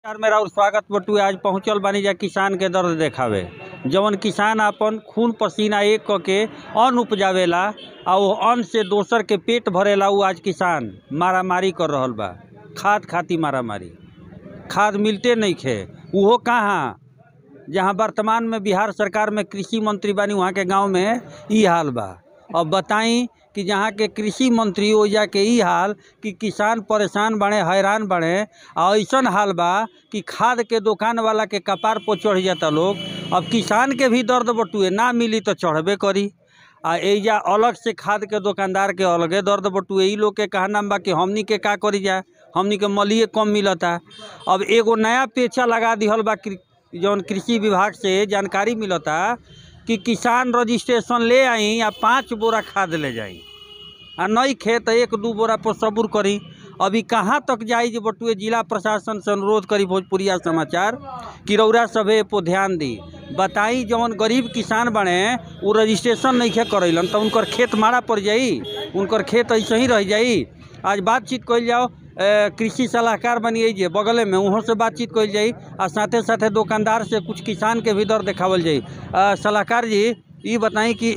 नमस्कार मेरा और स्वागत बटुए आज पहुंचल बानी जा किसान के दर्द देखावे जवन किसान आपन खून पसीना एक क के अन्न उपजावेला आ वो अन्न से दोसर के पेट भरेला उ आज किसान मारामारी कर रहल बा खाद खाती मारामारी खाद मिलते नहीं खे उहो कहाँ जहाँ वर्तमान में बिहार सरकार में कृषि मंत्री बानी वहाँ के गांव में ई हाल बा अब बताई कि जहाँ के कृषि मंत्री ओइजा के ई हाल कि किसान परेशान बने हैरान बने आ ऐसन हाल बा कि खाद के दुकान वाला के कपार पर चढ़ जाता लोग अब किसान के भी दर्द बटुए ना मिली तो चढ़बे करी आ एजा अलग से खाद के दुकानदार के अलगे दर्द बटुए ई लोग के कहना बा कि हमनी के का करी जाए हमनी के मलिए कम मिलता अब एगो नया पेचा लगा दिहल बा कृ- जौन कृषि विभाग से जानकारी मिलता कि किसान रजिस्ट्रेशन ले आई या पाँच बोरा खाद ले जाई आ नहीं खेत एक दू बोरा पर सबूर करी अभी कहाँ तक जाई जे बटुए जिला प्रशासन से अनुरोध करी भोजपुरिया समाचार कि रौरा सभे पर ध्यान दी बताई जौन गरीब किसान बने उ रजिस्ट्रेशन नहीं खे करैलन तो उनकर खेत मारा पड़ जाई उनकर खेत ऐसे ही रह जाई आज बातचीत कइल जाओ ए, कृषि सलाहकार बनिए जे बगले में वहाँ से बातचीत कइल जाई आ साथे साथे दुकानदार से कुछ किसान के भी दर देखावल जाई आ, सलाहकार जी ई बताई कि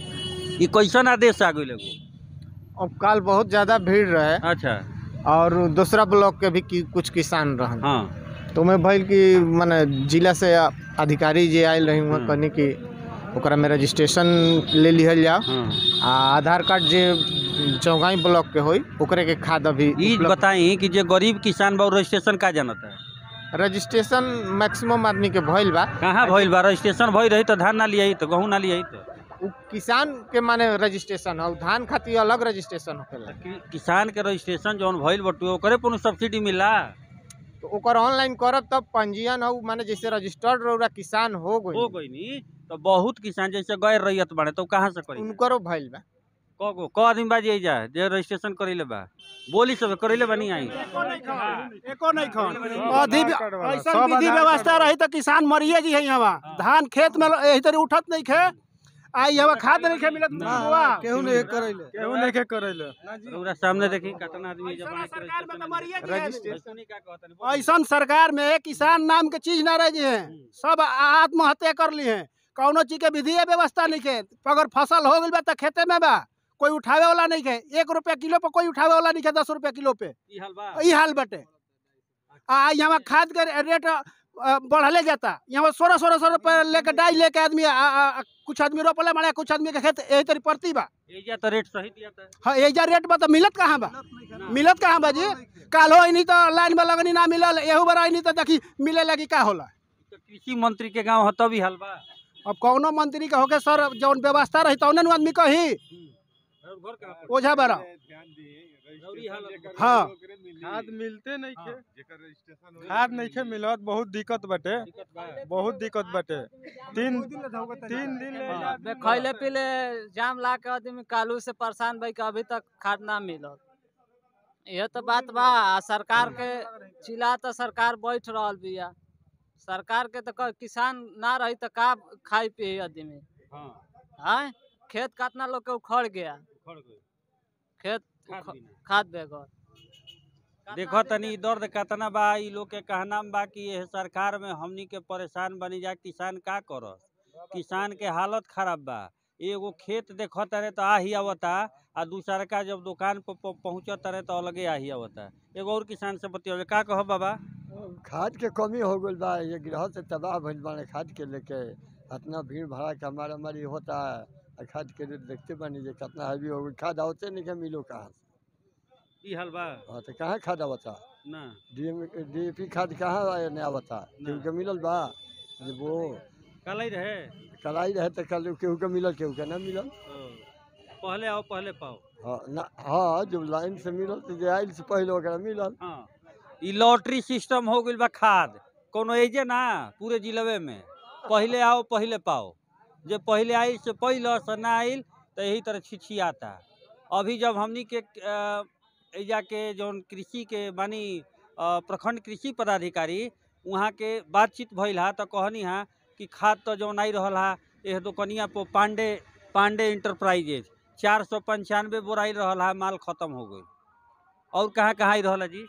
ई कैसन आदेश आ गइल एगो अब काल बहुत ज्यादा भीड़ रहे अच्छा और दूसरा ब्लॉक के भी कि, कुछ किसान रहन हाँ तो मैं भइल कि माने जिला से अधिकारी जे आयल रही वहाँ हाँ। कहनी कि ओकरा में रजिस्ट्रेशन ले लिहल जाओ हाँ आ आधार कार्ड जे चौगाई ब्लॉक के होई ओकरे के खाद अभी ई उपलब्ध- बताई कि जे गरीब किसान बा उ रजिस्ट्रेशन का जानता है रजिस्ट्रेशन मैक्सिमम आदमी के भइल बा कहाँ भइल बा रजिस्ट्रेशन भइल रही तो धान ना लियाई तो गहूँ ना लियाई तो उ किसान के माने रजिस्ट्रेशन हो धान खातिर अलग रजिस्ट्रेशन होखेला कि- किसान के रजिस्ट्रेशन जौन भइल बटुए ओकरे पर सब्सिडी मिला तो ओकर ऑनलाइन करब तब पंजीयन हो माने जैसे रजिस्टर्ड रौरा किसान हो हो गई गई नी तो बहुत किसान जैसे गैर रैयत बाड़े तो कहाँ से करी उनकरो भइल बा क गो क आदमी बाजी जा जे रजिस्ट्रेशन करेले बा बोली सब करेले बा नहीं आई एको नहीं खान अधि ऐसा विधि व्यवस्था रही तो किसान मरिए जी है यहाँ धान खेत में यही तरी उठत नहीं खे आई यहाँ खाद नहीं खे मिलत बुआ केहू नहीं करैले केहू नहीं के करैले रउरा सामने देखी कितना आदमी जब ऐसा सरकार में तो मरिए जी है। रजिस्ट्रेशन का कहतनी बोली। ऐसन सरकार में किसान नाम के चीज ना रह जी है सब आत्महत्या कर ली है कौनो चीज के विधि व्यवस्था नहीं के अगर फसल हो गई बा तो खेते में बा कोई उठावे वाला नहीं के एक रुपया किलो पे कोई उठावे वाला नहीं के दस रुपया किलो पे ई हाल बा ई हाल बटे आ यहाँ खाद के रेट अ, बढ़ले जाता यहाँ सोलह सोलह सौ रुपये लेके डाई लेके आदमी आ, आ, आ, कुछ आदमी रोपले मारे कुछ आदमी के खेत यही तरी पड़ती बा एजा तो रेट सही दिया था हाँ एजा रेट बा तो मिलत कहाँ बा मिलत कहाँ बा जी काल हो नहीं तो लाइन में लगनी ना मिलल एहू बार नहीं तो देखी मिले लगी का होला तो कृषि मंत्री के गांव ह तब ही हाल बा अब कौनो मंत्री के होके सर जौन व्यवस्था रही तौने नु आदमी कही और घर कहाँ पर? ओझा बड़ा रउरी हाल अब- हाँ खाद मिलते नहीं के खाद नहीं के मिलत बहुत दिक्कत बटे दिक्कत बा बहुत दिक्कत बटे तीन तीन दिन ले हाँ। बे खैले पीले जाम ला के आदमी कालू से परेशान भाई के अभी तक खाद ना मिलल यह तो बात बा आ सरकार के चिल्ला तो सरकार बैठ रहल बिया सरकार के तो क- किसान ना रही तो का खाई पी आदमी हाँ आय खेत कितना लोग के उखड़ गया उखड़ गई। खेत खाद उख- बिना। खाद बेगर देखो तनी दर्द कतना बा ई लोग के कहना में बा कि यह सरकार में हमनी के परेशान बनी जा किसान का करस किसान के हालत खराब बा एगो खेत देखो तारे तो आही आवता आ दूसरा का जब दुकान पर पहुँचत तारे तो अलगे आही आवता एगो और किसान से बतिया का कहो बाबा खाद के कमी हो गई बा ये ग्रह से तबाह भइल बाड़े खाद के लेके इतना भीड़ भाड़ा का मारा मारी होता है आ खाद के रेट देखते बानी जे कितना हैवी हो गई खाद आवते नहीं के मिलो कहाँ से ई हाल बा हाँ तो कहाँ खाद आवता ना डी डी पी खाद कहाँ आया नहीं आवता केहू के मिलल बा जे वो कल ही रहे कलाई रहे तो कल केहू के मिलल केहू के ना मिलल ओ, पहले आओ पहले पाओ हाँ ना हाँ जब लाइन से मिलल तो जे आयल से पहले ओकरा मिलल हाँ ई लॉटरी सिस्टम हो गइल बा खाद कोनो एजे ना पूरे जिलवे में पहले आओ पहले पाओ जे पहले आइल से पहले से ना आइल तो यही तरह छिछियाता अभी जब हमनी के अ, एजा के जौन कृषि के बानी अ, प्रखंड कृषि पदाधिकारी वहाँ के बातचीत भइल हा तो कहनी हा कि खाद तो जौन आई रहल हा एह दुकनिया पर पांडे पांडे इंटरप्राइजेज चार सौ पंचानवे बोराई रहल हा माल खत्म हो गई और कहाँ कहाँ आई रहल हा जी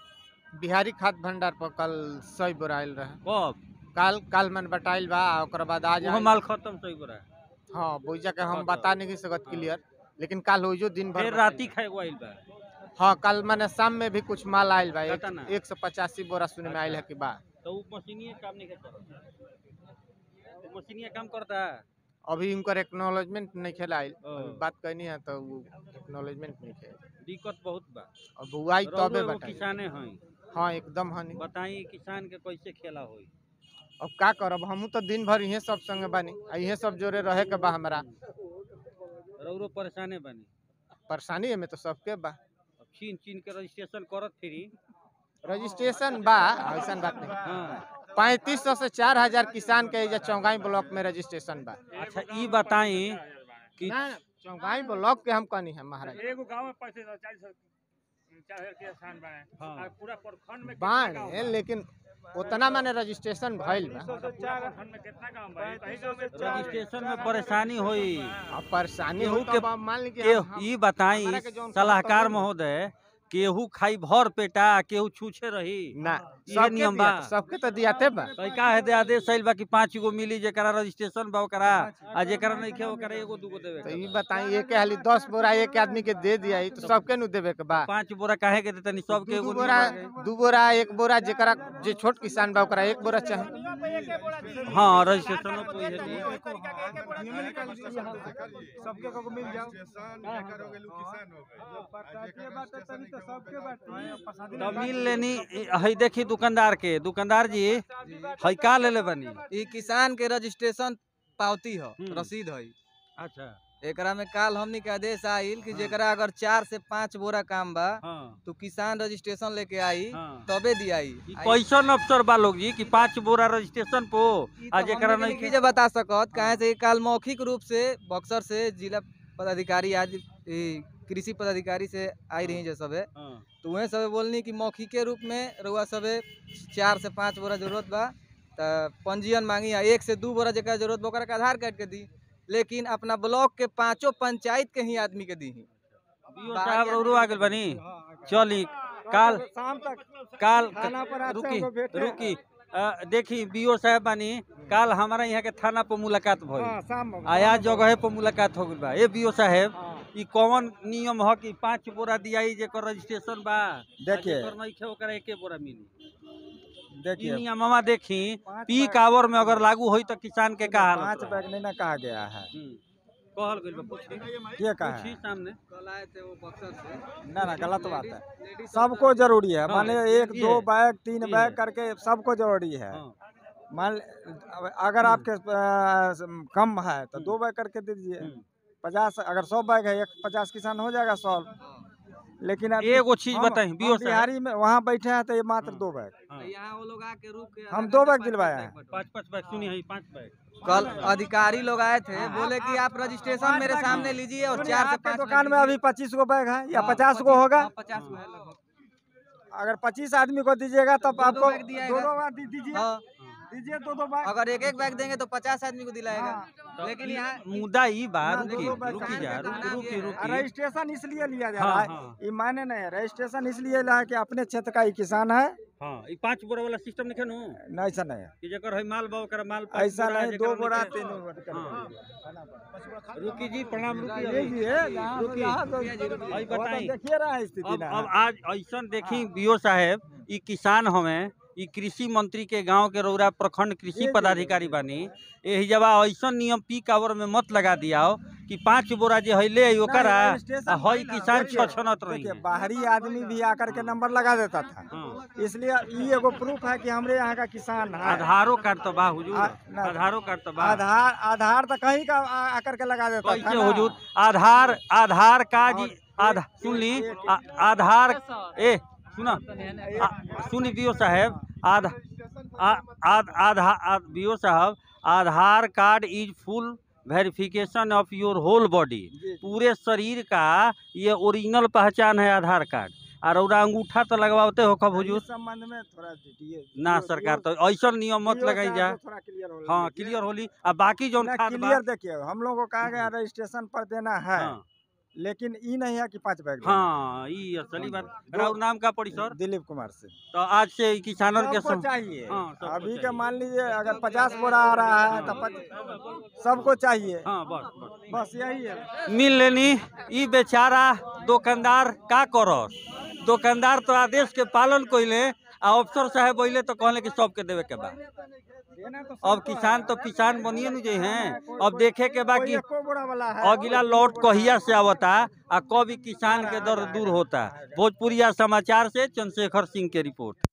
बिहारी खाद भंडार पर कल सौ बोरा आयल रहे कब काल काल मन बटाइल बा आ ओकर बाद आज वो आइल। माल खत्म सही बोरा हाँ बोइजा के हम बता नहीं सकत क्लियर लेकिन काल हो जो दिन भर फिर बटाइल। राती खाए आइल बा हाँ कल मैंने शाम में भी कुछ माल आयल बा एक, कितना? एक सौ पचासी बोरा सुने में आयल है कि बा तो वो मशीनिए काम नहीं करता वो मशीनिए काम करता अभी उनकर एक्नॉलेजमेंट नहीं खेला आयल ओ। अभी बात करनी है तो वो एक्नॉलेजमेंट नहीं खेल दिक्कत बहुत बा अब बुआई रउरो तबे एगो बताई किसाने हैं हाँ एकदम हनी बताई किसान के कैसे खेला होई अब का करब हमहू तो दिन भर इहे सब संगे बानी आ इहे सब जोरे रहे के बा हमरा रउरो परेशाने बनी परेशानी में तो सबके बा अब छीन छीन के रजिस्ट्रेशन करत फिरी रजिस्ट्रेशन बा ऐसा बात नहीं हाँ पैंतीस सौ से चार हजार किसान के एजा चौगाई ब्लॉक में रजिस्ट्रेशन बा अच्छा ई बताई कि ना, ना, चौगाई ब्लॉक के हम कहनी है महाराज एगो गांव में पैंतीस सौ चालीस सौ चार हजार के स्थान बने हाँ। और पूरा प्रखंड में बाढ़ लेकिन उतना माने रजिस्ट्रेशन भइल बा पूरा प्रखंड में कितना गांव बा कहीं गांव में रजिस्ट्रेशन में परेशानी होई अब परेशानी केहू हो के- के मान ली कि के हम- हम- ई बताई हमरा के जौन सलाहकार कहता महोदय केहू खाई भर पेटा केहू छूछे रही ना इहे सबके नियम बा। दिया- सबके तो दियाते बा तो का है दे आदेश आइल बा कि पाँच गो मिली जेकरा रजिस्ट्रेशन बा ओकरा आ जेकरा नहीं खे ओकरा एगो दूगो देवे तो के ई बताई एक हाली दस बोरा एक आदमी के दे दिया ई तो सबके नु देवे के बा बा। पाँच बोरा काहे के देतनी सबके दू एगो बोरा नियम बा दू बोरा एक बोरा जेकरा जे छोट किसान बा ओकरा एक बोरा चाहे के। हाँ रजिस्ट्रेशन कोई है नहीं तो मिल लेनी है देखी दुकानदार के दुकानदार जी है का ले ले बनी ई किसान के रजिस्ट्रेशन पावती ह हम्म। रसीद है अच्छा एकरा में काल हमनी के आदेश आइल कि जेकरा अगर चार से पाँच बोरा काम बा हाँ तो किसान रजिस्ट्रेशन लेके आई हाँ तबे दियाई ई कैसन अफसर बा लोग जी कि पाँच बोरा रजिस्ट्रेशन पो आ जेकरा नहीं खे- जे बता सकत काहे से कि काल मौखिक रूप से बक्सर से जिला पदाधिकारी आज ई कृषि पदाधिकारी से आई रही जे सबे हाँ तो वह सबे बोलनी कि मौखिके रूप में रउआ सबे चार से पाँच बोरा जरूरत बा त पंजीयन मांगी आ एक से दू बोरा जकरा जरूरत बा ओकरा के आधार कार्ड के दी लेकिन अपना ब्लॉक के पांचों पंचायत के ही आदमी के दी बीओ साहब रउरो आ गेल बनी चली काल काल रुकी रुकी अ, देखी बीओ साहब बानी काल हमारा यहाँ के थाना पर मुलाकात भइल आया जगह पर मुलाकात हो गइल बा ए बीओ साहब ई कौन नियम ह कि पाँच बोरा दियाई जेकर रजिस्ट्रेशन बा देखिए। जेकर नइखे ओकरा एके बोरा मिली ई देखिए नियमवा देखी पाँच पीक बैग- आवर में अगर लागू होई तो किसान के का हाल पाँच होता? बैग नहीं ना कहा गया है हम्म। कहल गइल बा पूछी ये कहा पूछी है सामने कल आए थे वो बक्सर से ना ना गलत बात है सबको जरूरी है हाँ, माने एक ये दो है, बैग तीन ये बैग है। करके सबको जरूरी है हाँ मान अब अगर आपके अ, कम है तो दो बैग करके दे दीजिए हम्म। पचास अगर सौ बैग है एक पचास किसान हो जाएगा सौ लेकिन अब एगो चीज हम- बताई हम बीओ साहब बिहारी में वहाँ बैठे हैं तो ये मात्र हाँ। दो बैग हाँ। यहाँ वो लोग आके रुक के हम दो बैग दिलवाए हैं पाँच पाँच बैग सुनी है पाँच बैग कल अधिकारी लोग आए थे बोले कि आप रजिस्ट्रेशन मेरे सामने लीजिए और सुनिए, चार से आपके पाँच दुकान में बैग अभी पच्चीस गो बैग है या हाँ, पचास गो होगा हाँ, पचास गो है लगभग अगर पच्चीस आदमी को दीजिएगा तब दो-दो आपको बैग दिया दो जाएगा। दो बैग दी- दीजिए हाँ दीजिए दो दो बैग अगर एक एक बैग देंगे तो पचास आदमी को दिलाएगा तो लेकिन ई यहाँ मुद्दा ई बा ना, रुकी दो बैग रुकी कहाँ जा के रुकी नाम रुकी ये है। रुकी रजिस्ट्रेशन इसलिए लिया जा हाँ, रहा है हाँ। ये मायने नहीं है रजिस्ट्रेशन इसलिए लिया है कि अपने क्षेत्र का ही किसान है हाँ ई पाँच बोरा वाला सिस्टम नहीं नु नहीं ऐसा नहीं है कि जकर है माल बा ओकरा माल पाँच ऐसा बोरा, नहीं जेकरा दो बोरा नइखे- तीन बोरा करके हाँ। दीजिए। रुकी जी प्रणाम रुकी ये अभी। जी है जहाँ रुकी। जहाँ तो- अभी वो तो बताई देखिए रहा है स्थिति अब ना अब आज ऐसा देखी बीओ साहेब ई किसान हमें ई कृषि मंत्री के गांव के रौरा प्रखंड कृषि जी, पदाधिकारी बानी एही जब ऐसा नियम पीक आवर में मत लगा दियाओ कि पाँच बोरा जे है ले आई ओकरा नहीं, रजिस्ट्रेशन आ हई नहीं ना, किसान देखिए, छछनत रही देखिए बाहरी आदमी भी आकर के नंबर लगा देता था हाँ इसलिए ये एगो प्रूफ है कि हमरे यहाँ का किसान है आधारो कार्ड तो बा हुजूर आ- ना- आधारो कार्ड तो बा आधार आधार तो कहीं का आ- आकर के लगा देता था कैसे ना। हुजूर आधार आधार कार्ड और आधा एक- सुन ली एक- आ- आधार ए सुना आ- सुनी बीओ साहेब आधा आ- आध- आधा बीओ साहब Aadhaar card is full verification of your whole body जी, पूरे शरीर का ये ओरिजिनल पहचान है आधार कार्ड और रौरा अंगूठा तो लगवाते हो कब इस हुजूर संबंध में थोड़ा दीजिए ना DO सरकार तो ऐसा नियम मत लगाई जा हाँ क्लियर होली अब बाकी जो खाद बा क्लियर देखिए हम लोग को कहा गया रजिस्ट्रेशन पर देना है हाँ लेकिन ई नहीं है कि पाँच बैग देना। हाँ ई असली बात राउर नाम का पड़ी सर दिलीप कुमार से तो आज से किसानों के सबको सम- चाहिए हाँ, सबको अभी चाहिए। का मान लीजिए अगर पचास बोरा आ रहा है तो पच- सबको चाहिए हाँ बस बस बस यही है मिल लेनी ई बेचारा दुकानदार का करस दुकानदार तो आदेश के पालन कइले आ अफसर साहब बोले तो कहले कि सबके देवे के बा देना तो अब सबको किसान है। तो किसान बनिए न जे हैं अब देखे के बा कोई कि एको बोरा वाला है अगला लौट कहिया से आवता आ कब ई किसान के दर्द दूर होता भोजपुरिया समाचार से चंद्रशेखर सिंह के रिपोर्ट